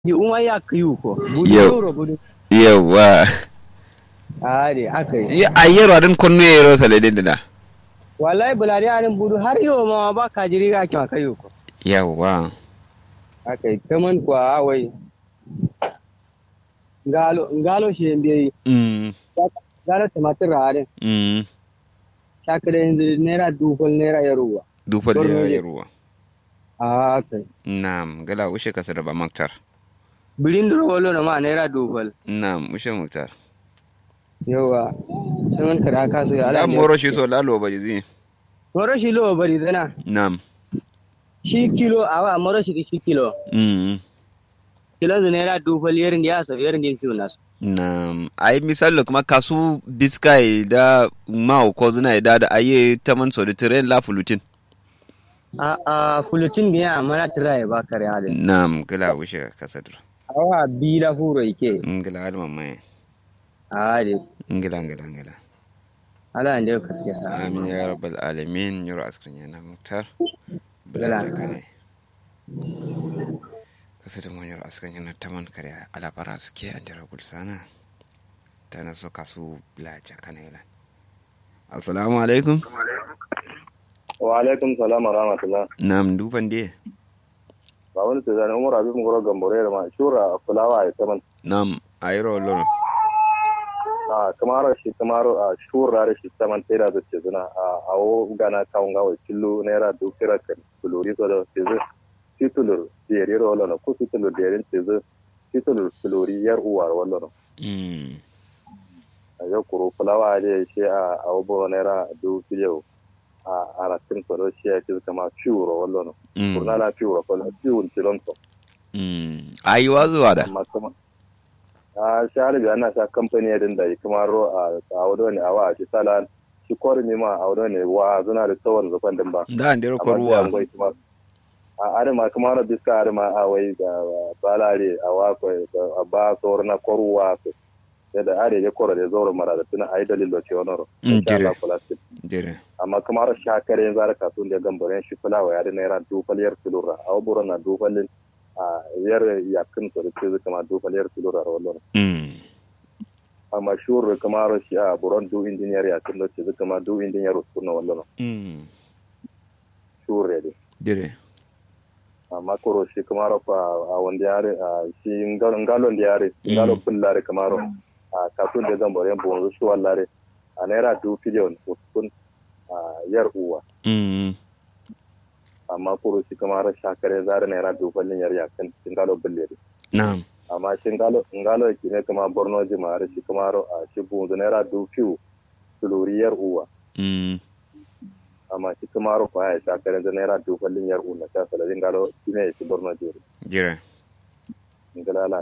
di uma ya kiyu ko budu Yau. euro budu yawa ari akai a yero adin konno yero sale din dina wallahi bulari anin budu har yau ma ba ka jiri ga kima kayu ko yawa akai taman kwa awai ngalo ngalo shi mbe mm ngalo tumatir rarin mm shakare yanzu naira dubal naira yaruwa dufal Borno ya ne. ruwa a akai na'am gala ushe kasar ba maktar bilin durwalo na ma naira dubal na'am ushe maktar yawa taman kada ka so ya za mu moro shi so lalo ba jizi moro shi lo bari zana na'am shi kilo awa moro shi shi kilo mm kilo zu naira dubal yerin ya so yerin din fiyo nasu na'am ai misali kuma kasu biskai da ma ko zuna da da aye taman so da tren la fulutin a a fulutin biya mana tiraye ba kare halin na'am gala ushe kasar awa bi la furo ike ngila alma mai a de ngila ngila ngila ala ande ka suke sa amin ya rabbal alamin yoro askrin yana muktar Gala. bala kane kasu da mun yoro askrin yana taman kare alabara suke an jira gulsana ta na so kasu bilaja kanela assalamu alaikum wa alaikum salam wa rahmatullah nam duban de ba wani ta zane umar abin goro gambore da ma shura fulawa ya taman nam ayro loro a kamar shi kamar a shura da shi taman tera da ce zuna a awo gana kawun gawa killo naira dukira kan tuluri so da ce zu titulur diyari ro lona ku titulur diyari ce zu titulur tuluri yar uwar wallo mm a yau kuro fulawa da shi a awo boro naira dukira a aratin so da shi ya ce kama fiuro wallo mm kurna la fiuro ko fiun tilonto mm ayi wazuwa da amma kuma a shahar da ana sa kamfani din da kuma ro a a wado ne a wa shi sala shi kori ne ma a wado ne wa zuna da tsawon zufan din ba da an dero Amma sai koruwa an gwai kuma a arima kuma ro biska arima a wai da balare a wa ko a ba sor na koruwa ko da are ya koro da zoro mara da tuna ai dalilo ce wannan ro Mm, insha Allah jire. kula su dire amma kuma ro shakare yanzu har kasun da gambaren shi fulawa ya da naira dufaliyar tulura a waburo na dufalin a yar yakin so da ce kama dufaliyar tulura wallo mm amma shuru kamar shi a buron du engineer ya tun ce zuka ma du engineer sunna wallan mm shure de dire amma koro shi kamar fa a wanda yare a shi ngalo ngalo da yare ngalo bullare kamar a kafin da zan bare bon su wallare a naira du biliyon uskun a yar uwa mm amma koro shi kamar shakare zare naira du ballin yar ya kan ngalo bullare na'am amma shi ngalo ngalo ki ne kamar borno jimare shi kamar a shi bon naira du fiu tuluri yar uwa mm amma shi kuma rufa ya sha karen da naira duballin yar una ta saladin galo shi ne shi borno jiri dire ngala